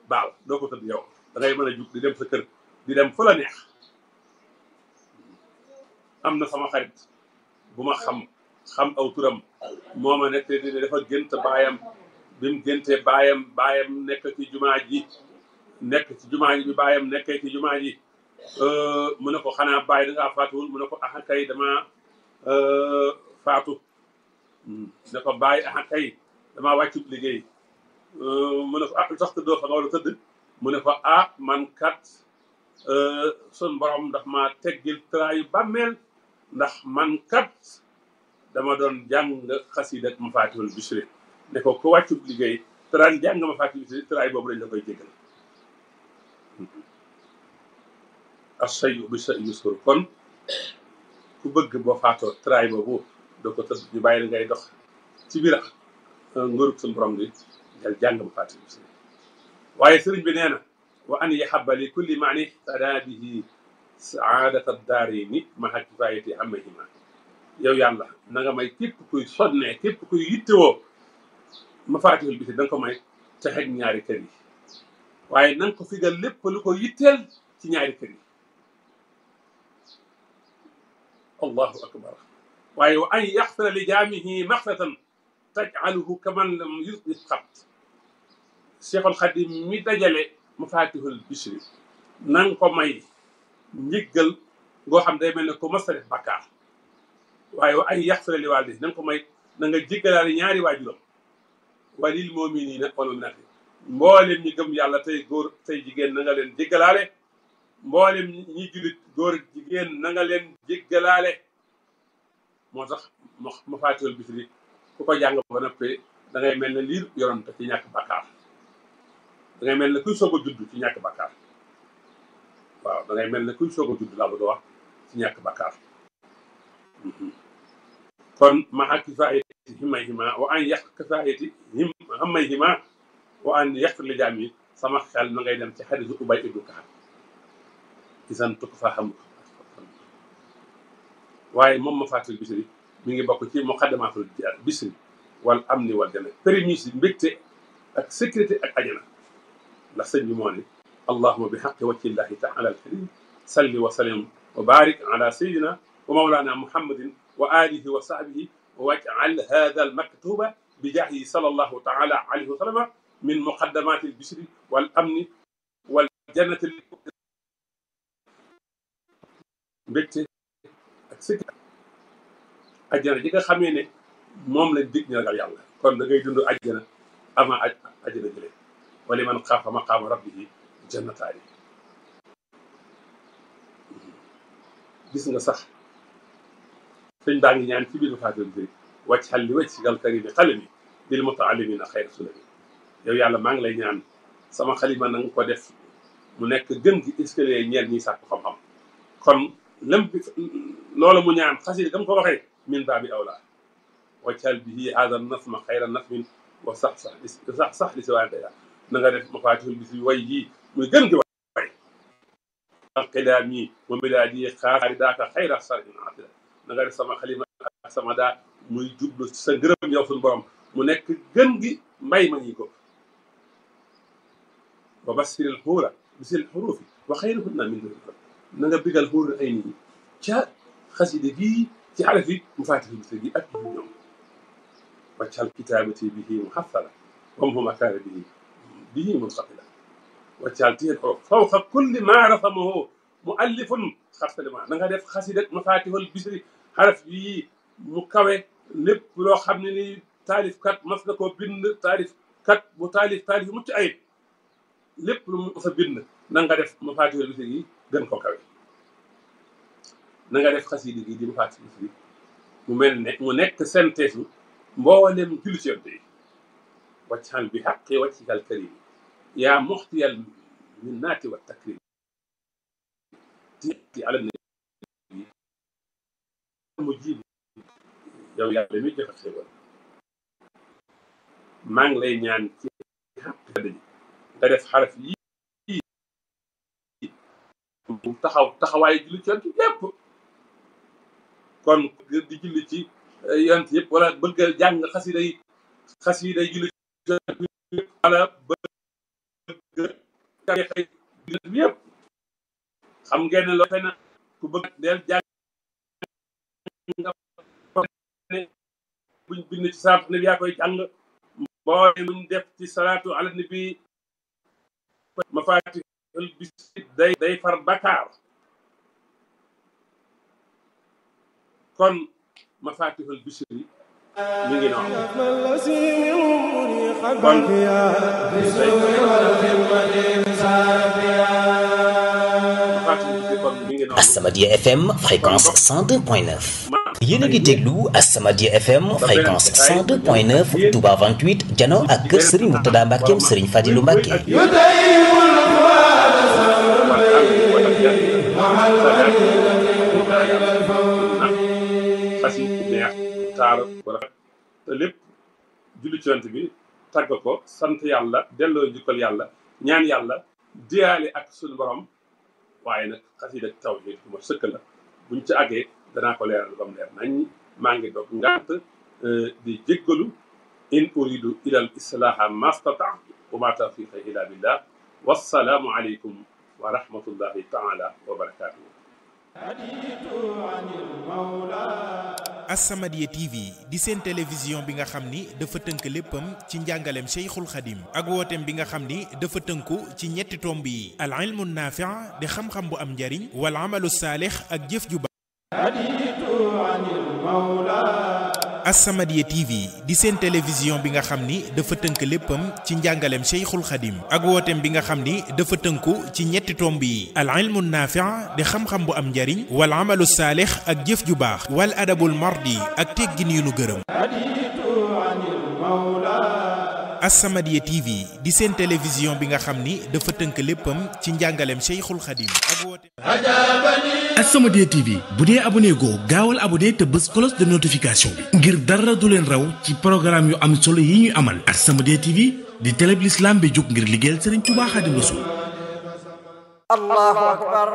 baal doo ko tëdd yow da ngay mën a jug di dem sa kër di dem fu la neex am na sama xarit bu ma xam xam aw turam moo ma nekk di dafa gént baayam bi mu géntee baayam baayam nekk ci jumaa ji nekk ci jumaa ji bi baayam nekkee ci jumaa ji mu ne ko xanaa baay da ngaa faatuwul mu ne ko axa kay dama faatu ne ko baay axa kay damaa wàccu liggéey mu ne ko ah lu tax tëddoo fa nga war a tëdd mu ne ko ah man kat sun borom ndax ma teggil traayu bàmmeel ndax man kat dama doon jàng xasida ak Mafatihul Bichri ne ko ku wàccu liggéey traan jàng Mafatihul Bichri traay boobu lañ la koy jégal assayu bi sa yusur kon ku bëgg boo faatoo traay boobu doo ko tëdd ñu bàyyi la ngay dox ci biir ngërug suñu borom bi jal jàng Mafatihul Bichri waaye sëriñ bi nee na wa an yahabba li kulli maani tada bihi saadata daarayni maha kifayati amayhima yow yàlla na nga may képp kuy sonnee képp kuy yittewoo Mafatihul Bichri da nga ko may texeg ñaari kër yi waaye na nga ko figal lépp lu ko yitteel ci ñaari kër yi allahu akbar waaye wa an yaxfira li jaamihi maxfiratan tajcaluhu kaman lam yusbit xat Cheikhul Xadim mi dajale Mafatihul Bichri na nga ko may njëggal ngoo xam day mel ne ko mës a def bakkaar waaye wa ay yaxfira li waalidi na nga ko may na nga jéggalaale ñaari waajuram walil muminina wal muminati mboolem ñi gëm yàlla tey góor tey jigéen na nga leen jéggalaale mboolem ñi jullit góor jigéen na nga leen jéggalaale moo tax Mafatihul Bichri ku ko jàng ba noppee da ngay mel ne liir yoroon te ci ñàkk bakkaar da ngay mel ne kuy soog a judd ci ñàkk bakkaar waaw da ngay mel ne kuy soog a judd laa bëgg a wax ci ñàkk bakkaar kon maxa kifaayati himayhima wa an yàq kifaayati him hamayhima wa an yàq li jaam yi sama xel na ngay dem ci xadisu ubay ibnu kaab isan tukk fa xam waaye moom Mafatihul Bichri mi ngi bokk ci muqaddamatul Bichri wal amni wal jana prémices yi mbégte ak sécurité ak ajana ndax sëñ bi moo ne allahuma bi xaqi wajhi llahi taala alkarim salli wa sallim wa barik ala sayidina wa mawlana muhammadin wa alihi wa sahbihi waj'al hada almaktuba bi jaahi sallallahu taala alayhi wa sallama min muqaddamati albishri wal amni wal jannati mbégte ak sécurité ajjana ji nga xamee ne moom lañ dig ñu ragal yàlla kon da ngay dund ajjana avant aj ajjana jëlee wala man xaafa maqaama rabbihi jannataani gis nga sax sëñ baa ngi ñaan ci biir Mafatihul Bichri wàcc xal li wàcc gal karimi xalami bil mutaallimina xayra sulami yow yàlla maa ngi lay ñaan sama xalima na nga ko def mu nekk gën gi escalier ñeel ñiy sàkku xam-xam kon lëm bi loolu mu ñaan xasida gam ko waxee min baabi awla waccal bihi hada nasma xayra nasmin wa sax sax li sax sax li si waante ya na nga def Mafatihul Bichri way yii muy gën gi way qidaam yi wa milaadi xaari daaka xayra sarin atila na nga def sama xalima ak sama daa muy jublu sa ngërëm yow suñu borom mu nekk gën gi mbay ma ñi ko wa basiril xuura bisil xuruufi wa xayruhunna min duni na nga bigal xuur ay nit ñi ca xaside gii ci xaraf yi Mafatihul Bichri gi ak yu ñoom waccal kitaabati bihi muhassala wam huma kaana bihi bihi munqabila waccal tiyel xorof fawqa kulli ma rasamahu muallifun xarsalima na nga def xasida Mafatihul Bichri xaraf yii mu kawe lépp loo xam ne ni taalif kat mas na koo bind taalif kat bu taalif taalif mucc ayib lépp lu mu sa bind na nga def Mafatihul Bichri yi gën ko kawe na nga def xasida gi di Mafatihul Bichri mu mel ne mu nekk synthèse mboolem julli ci yonte yi waccal bi xaqi waccikal karim yaa muxtiyal minnaati wa takrim ti ala nabi mu jiib yow yàlla mi joxe xéwal maa ngi lay ñaan ci xaq daji nga def xaraf yii mu taxaw taxawaayu julli ci yonte yépp kon di julli ci yonent yëpp wala bëgg a jàng xasida yi xasida yi julli ci wala bëgg xëy bi yëpp xam ngeen ne loo xëy na ku bëgg del jàng nga ne buñ bind ci salaatu nabi yaa koy jàng mboole muñ def ci salaatu ala nabi mafatihul bisri day day far bakaar kon mafatihul bisri mi ngi noonu kon As-Samadiyya FM fréquence 102.9 yéen a ngi déglu As-Samadiyya FM fréquence 102.9 Touba 28 jano ak kër Serigne Mourtada Mbackeem Serigne Fadilou Mbacke xas yi neex taar bu rafet te lépp julli ci yonent bi tàgg ko sant yàlla delloo njukkal yàlla ñaan yàlla diyaale ak suñu borom waaye nag xasida tawhiid bu ma sëkk la buñ ci àggee danaa ko leeral ba mu leer nañ maa ngi doog ngant di jéggalu in uridu ila al islaha mastata wa ma tawfiqa illa billah wassalaamu aleykum wa rahmatullahi taala wa barakatuhu As-Samadiyya TV di seen télévision bi nga xam ni dafa tënk léppam ci njàngaleem Cheikhul Khadim ak wooteem bi nga xam ni dafa tënku ci ñetti tomb yi al ilmu naafi' di xam-xam bu am njariñ wal amalu saalix ak jëf ju baax As-Samadiyya TV di seen télévision bi nga xam ni dafa tënk léppam ci njàngaleem Cheikhul Khadim ak wooteem bi nga xam ni dafa tënku ci ñetti tomb yi al ilmu naafi' di xam-xam bu am njariñ wal amalu saalix ak jëf ju baax wal adabul mardi ak teggin yu nu gërëm As-Samadiyya TV di seen télévision bi nga xam ni dafa tënk léppam ci njàngaleem Cheikhul Khadim ak wooteem As-Samadiyya TV bu dee abonné goo gaawal abonné te bës cloche de notification bi ngir dara du leen raw ci programme yu am solo yi ñuy amal As-Samadiyya TV di télé bi l'islam bi jóg ngir liggéeyal Serigne Touba Khadim Rassoul الله أكبر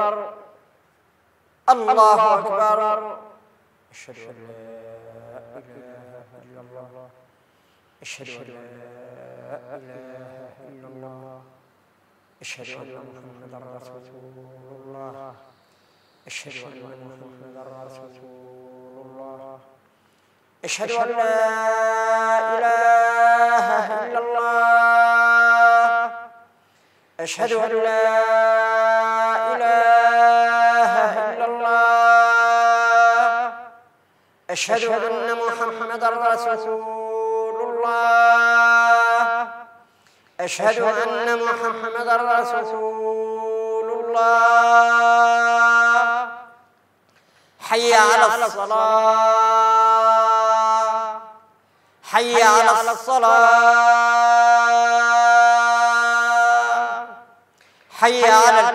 الله أكبر أشهد أن لا إله إلا الله أشهد أن لا إله إلا الله أشهد أن محمدا رسول الله أشهد أن محمدا رسول الله أشهد أن لا إله إلا الله أشهد أن لا إله إلا الله أشهد أن محمدا رسول الله أشهد أن محمدا رسول الله حي على الصلاة حي على الصلاة حي على